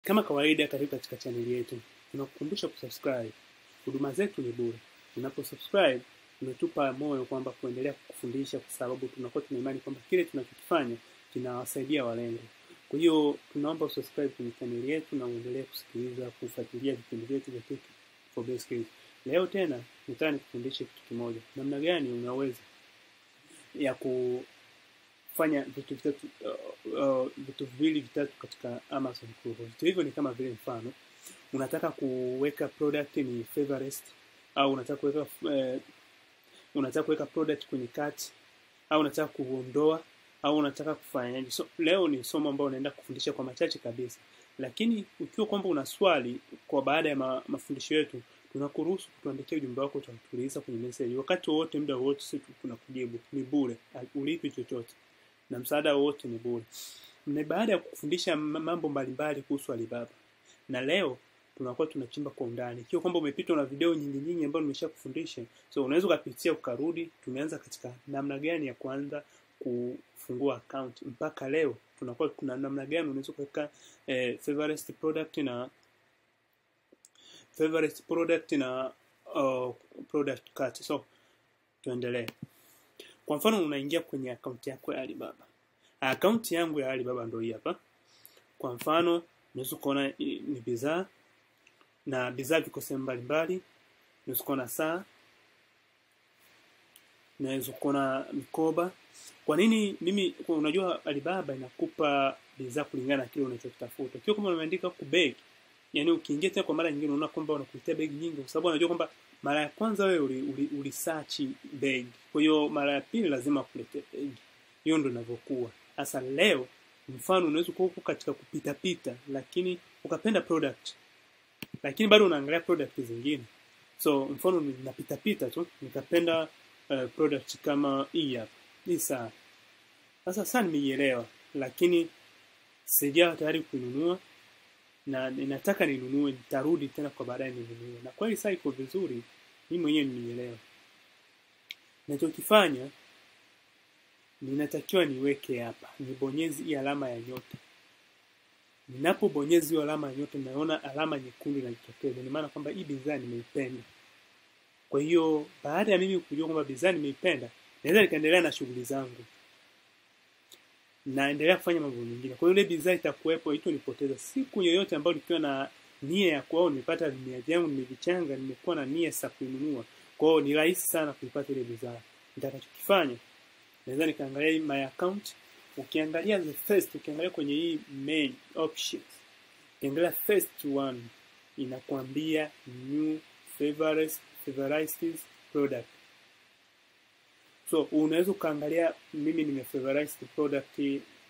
Kama kawaida, karibu katika chaneli yetu. Tunakukumbusha kusubscribe. Huduma zetu ni bure. Unaposubscribe unatupa moyo kwamba kuendelea kukufundisha, kwa sababu tunakuwa tuna imani kwamba kile tunachokifanya kinawasaidia walengwa. Kwa hiyo tunaomba usubscribe kwenye chaneli yetu na uendelee kusikiliza, kufuatilia vipindi vyetu vya Tech for Best Skills. Leo tena nataka nikufundishe kitu kimoja, namna gani unaweza ya kufanya vitu vitatu uh, uh, vitu viwili vitatu katika Amazon Kurwa. Vitu hivyo ni kama vile mfano unataka kuweka product ni favorite au unataka kuweka uh, unataka kuweka product kwenye cart au unataka kuondoa au unataka kufanyaje. So, leo ni somo ambalo naenda kufundisha kwa machache kabisa, lakini ukiwa kwamba una swali kwa baada ya ma, mafundisho yetu tunakuruhusu kutuandikia ujumbe wako, utatuuliza kwenye message wakati wowote, muda wowote, sisi tunakujibu. Ni bure, ulipi chochote, na msaada wowote ni bure. Na baada ya kufundisha mambo mbalimbali kuhusu Alibaba, na leo tunakuwa tunachimba kwa undani. Ikiwa kwamba umepitwa na video nyingi nyingi ambazo nimesha kufundisha, so unaweza ukapitia ukarudi. Tumeanza katika namna gani ya kuanza kufungua account mpaka leo tunakuwa kuna namna gani unaweza kuweka eh, favorite product na favorite product na uh, product cart. So tuendelee. Kwa mfano unaingia kwenye akaunti yako ya Alibaba. Akaunti yangu ya Alibaba ndio hii hapa. Kwa mfano unaweza kuona ni bidhaa na bidhaa viko sehemu mbalimbali. Unaweza kuona saa, unaweza kuona mikoba. Kwa nini mimi, unajua Alibaba inakupa bidhaa kulingana na kile unachokitafuta. Kio kama umeandika ku bag, yani ukiingia tena kwa mara nyingine unaona kwamba unakuletea bag nyingi, kwa sababu unajua kwamba mara ya kwanza wewe uli, uli, uli search bag, kwa hiyo mara ya pili lazima kuletea bag. Hiyo ndio inavyokuwa. Sasa leo mfano unaweza kuwa huko katika kupita pita, lakini ukapenda product, lakini bado unaangalia product zingine. So mfano ninapita pita tu nikapenda uh, product kama hii hapa hii saa. Sasa saa nimeielewa, lakini sijawa tayari kuinunua na ninataka ninunue, nitarudi tena kwa baadaye ninunue. Na kweli saa iko vizuri, mimi mwenyewe nimeielewa. Nachokifanya ninatakiwa niweke hapa, nibonyeze hii alama ya nyota. Ninapobonyeza hiyo alama ya nyota, naona alama nyekundu inajitokeza, ni maana kwamba hii bidhaa nimeipenda. Kwa hiyo baada ya mimi kujua kwamba bidhaa nimeipenda, naweza nikaendelea na shughuli zangu, naendelea kufanya mambo mengine. Kwa hiyo ile bidhaa itakuwepo, itonipoteza siku yoyote ambayo nikiwa na nia ya kuao, nimepata vimia vyangu, nimevichanga, nimekuwa na nia za kuinunua. Kwa hiyo ni rahisi sana kuipata ile bidhaa. Nitakachokifanya naweza nikaangalia hii my account. Ukiangalia the first, ukiangalia kwenye hii main options, ukiangalia first one inakwambia new favorite favorite product. So unaweza ukaangalia, mimi nime favorite product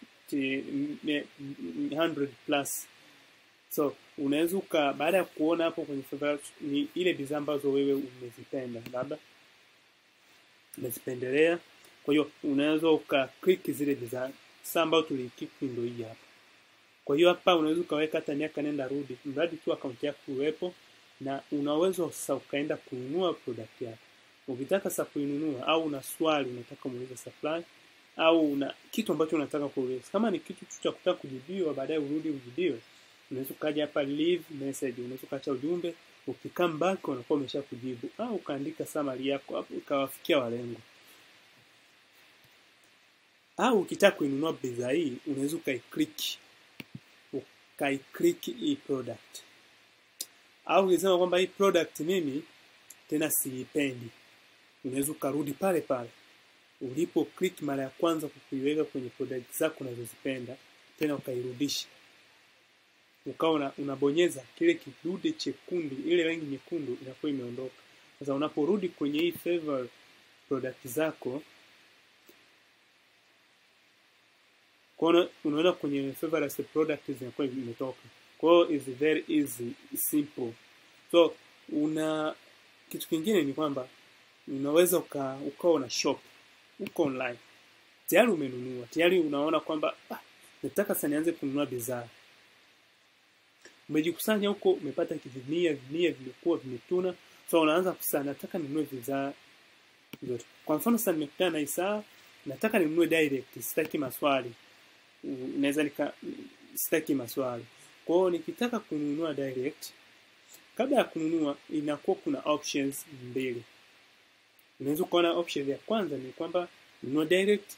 100 plus. So unaweza uka baada ya kuona hapo kwenye favorite ni ile bidhaa ambazo wewe umezipenda, labda umezipendelea kwa hiyo unaweza uka click zile bidhaa saa ambayo tulikiki ndio hii hapa. Kwa hiyo hapa unaweza ukaweka hata miaka nenda rudi, mradi tu akaunti yako iwepo, na unaweza sasa ukaenda kununua product yako. Ukitaka sasa kuinunua au una swali unataka muulize supply au una kitu ambacho unataka kuuliza, kama ni kitu cha kutaka kujibiwa baadaye urudi ujibiwe, unaweza ukaja hapa leave message, unaweza ukaacha ujumbe, ukikam back unakuwa umesha kujibu, au ukaandika summary yako hapo ikawafikia walengo au ukitaka kuinunua bidhaa hii unaweza ukaiclick ukaiclick hii product, au ukisema kwamba hii product mimi tena siipendi, unaweza ukarudi pale pale ulipo click mara ya kwanza kuiweka kwenye product zako unazozipenda, tena ukairudisha, ukawa unabonyeza kile kidude chekundu, ile rangi nyekundu inakuwa imeondoka. Sasa unaporudi kwenye hii favorite product zako kwa unaona kwenye favorite product zinakuwa imetoka. Kwa hiyo is very easy simple. So una kitu kingine ni kwamba unaweza uka ukawa una shop uko online tayari umenunua tayari unaona kwamba ah, nataka sasa nianze kununua bidhaa. Umejikusanya huko, umepata vimia vimia vimekuwa vimetuna, so unaanza kusana, nataka ninunue bidhaa zote. Kwa mfano sasa nimekutana na Isaa, nataka ninunue direct, sitaki maswali. Naweza nika sitaki maswali. Kwa hiyo nikitaka kununua direct, kabla ya kununua inakuwa kuna options mbili. Unaweza kuona option ya kwanza ni kwamba nunua direct.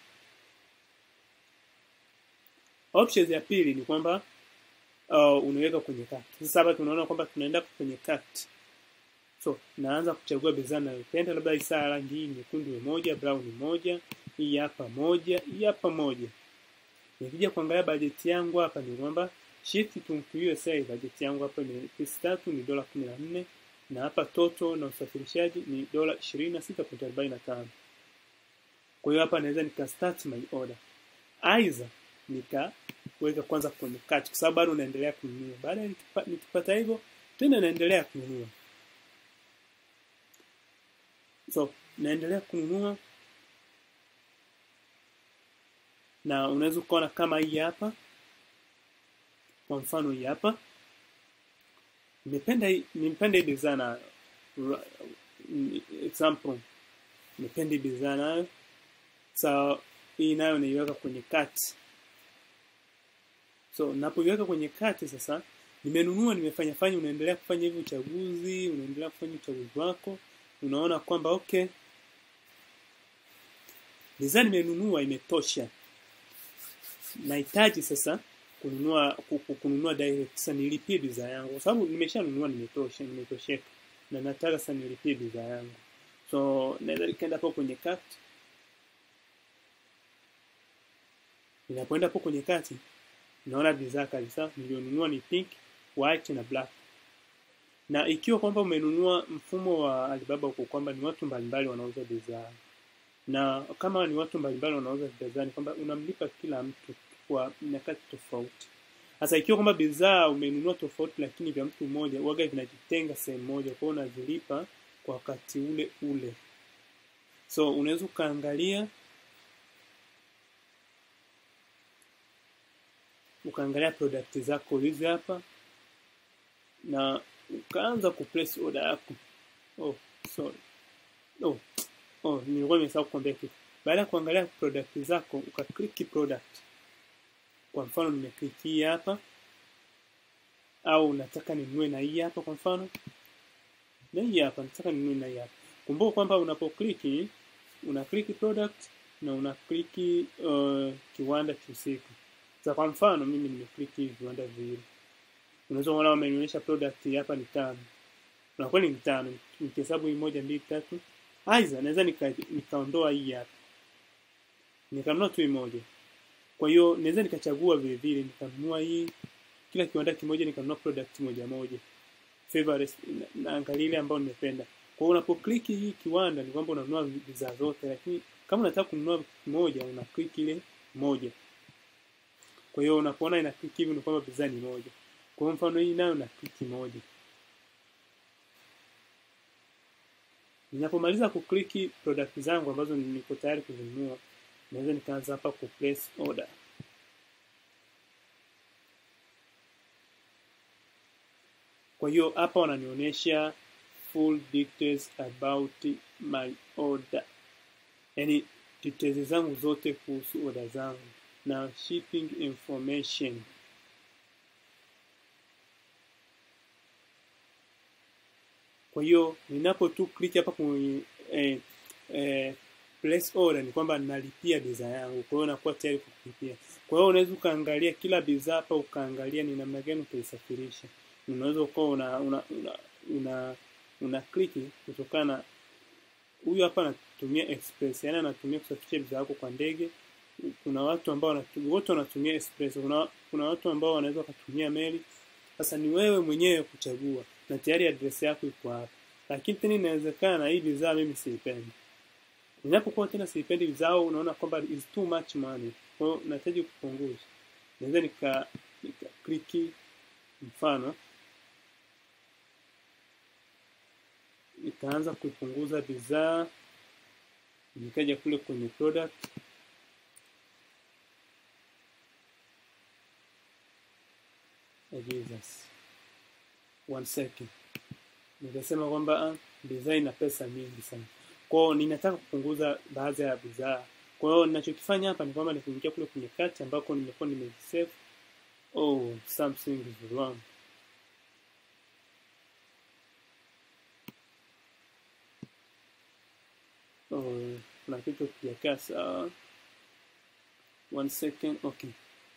Options ya pili ni kwamba uh, unaweka kwenye cart. Sasa hapa tunaona kwamba tunaenda kwenye cart. So naanza kuchagua bidhaa ninayopenda, labda hii saa rangi hii nyekundu moja, brown moja, hii hapa moja, hii hapa moja. Nikija kuangalia bajeti yangu hapa ni kwamba shift to USA, bajeti yangu hapa ni pesa tatu ni dola kumi na nne na hapa toto na usafirishaji ni dola ishirini na sita pointi arobaini na tano. Kwa hiyo hapa naweza nika start my order, aidha nikaweka kwanza kwenye cart, kwa sababu bado naendelea kununua. Baada ya nikipa, nikipata hivyo tena naendelea kununua, so naendelea kununua na unaweza ukaona kama hii hapa, kwa mfano hii hapa nimependa hii nimependa hii bidhaa na example nimependa hii bidhaa nayo so hii nayo naiweka kwenye cart so napoiweka kwenye cart sasa nimenunua nimefanya fanya unaendelea kufanya hivi uchaguzi unaendelea kufanya uchaguzi wako unaona kwamba okay bidhaa nimenunua imetosha nahitaji sasa kununua kununua direct sasa nilipie bidhaa yangu kwa sababu nimeshanunua nimetosha nimetosheka na nataka sasa nilipie bidhaa yangu so naweza nikaenda hapo kwenye cart ninapoenda hapo kwenye kati naona bidhaa kabisa nilionunua ni pink white na black na ikiwa kwamba umenunua mfumo wa Alibaba huko kwamba ni watu mbalimbali wanauza bidhaa na kama ni watu mbalimbali wanauza bidhaa ni kwamba unamlipa kila mtu kwa nyakati tofauti. Sasa ikiwa kwamba bidhaa umenunua tofauti lakini vya mtu mmoja, waga vinajitenga sehemu moja, kwa hiyo unavilipa kwa wakati ule ule. So unaweza ukaangalia ukaangalia product zako hizi hapa na ukaanza kuplace order yako. Oh, sorry. Oh, oh, nilikuwa nimesahau kukwambia kitu. Baada ya kuangalia product zako, ukaklik product kwa mfano nimeklik hii hapa au nataka ninunue na hii hapa kwa mfano na hii hapa nataka ninunue na hii hapa kumbuka kwamba unapoklik una click product na una click uh, kiwanda husika sasa kwa mfano mimi nimeklik hivi viwanda viwili unaweza kuona wamenionyesha product hapa ni tano na kweli ni tano nikihesabu hii moja mbili tatu aidha naweza nikaondoa nika hii hapa nikanunua tu hii moja kwa hiyo naweza nikachagua vile vile nikanunua hii kila kiwanda kimoja nikanunua product moja moja favorite naangalia ile ambayo nimependa. Kwa hiyo unapoclick hii kiwanda ni kwamba unanunua bidhaa zote lakini kama unataka kununua kimoja una click ile moja. Kwa hiyo unapoona ina click hivi ni kwamba bidhaa ni moja. Kwa hiyo mfano hii nayo na click moja. Ninapomaliza kukliki product zangu ambazo niko tayari kuzinunua, naweza nikaanza hapa ku place order. Kwa hiyo hapa wananionyesha full details about my order, yaani details zangu zote kuhusu order zangu na shipping information. Kwa hiyo ninapo tu click hapa kwenye eh, eh, place order ni kwamba nalipia bidhaa yangu, kwa hiyo nakuwa tayari kulipia. Kwa hiyo unaweza ukaangalia kila bidhaa hapa, ukaangalia ni namna gani utaisafirisha. Unaweza ukawa una una, una, una, una click kutokana na huyu hapa anatumia express, yani anatumia kusafirisha bidhaa yako kwa ndege. Kuna watu ambao wanatumia, wote wanatumia express. Kuna, kuna watu ambao wanaweza wakatumia meli. Sasa ni wewe mwenyewe kuchagua, na tayari address yako iko hapa. Lakini tena inawezekana hii bidhaa mimi siipendi. Ninapokuwa tena siipendi bidhaa, unaona kwamba is too much money, kwa hiyo nahitaji kupunguza. Naweza nika nika kliki mfano nikaanza kuipunguza bidhaa, nikaja kule kwenye product oh Jesus. One second. Nikasema kwamba bidhaa ina pesa mingi sana. Kwa hiyo ninataka kupunguza baadhi ya bidhaa. Kwa hiyo ninachokifanya hapa ni kwamba nikuingia kule kwenye kati ambako nimekuwa nimesave oh something is wrong oh kuna kitu kijakaa sawa one second okay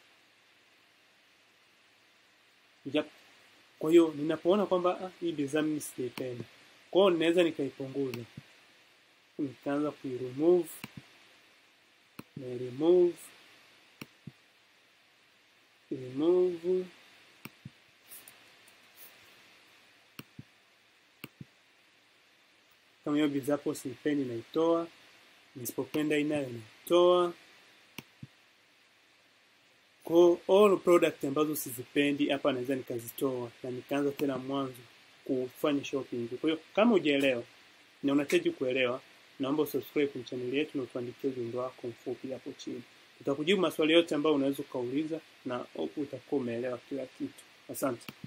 yep. kwa hiyo ninapoona kwamba ah, hii bidhaa mimi sijaipenda kwa hiyo ninaweza nikaipunguza nikaanza kuiremove na remove remove kama hiyo bidhaa hapo siipendi naitoa nisipopenda inayo naitoa kwa all product ambazo sizipendi hapa naweza nikazitoa na nikaanza tena mwanzo kufanya shopping kwa hiyo kama hujaelewa na unahitaji kuelewa naomba usubscribe kwenye channel yetu na utuandikie ujumbe wako mfupi hapo chini tutakujibu maswali yote ambayo unaweza ukauliza na hope utakuwa umeelewa kila kitu asante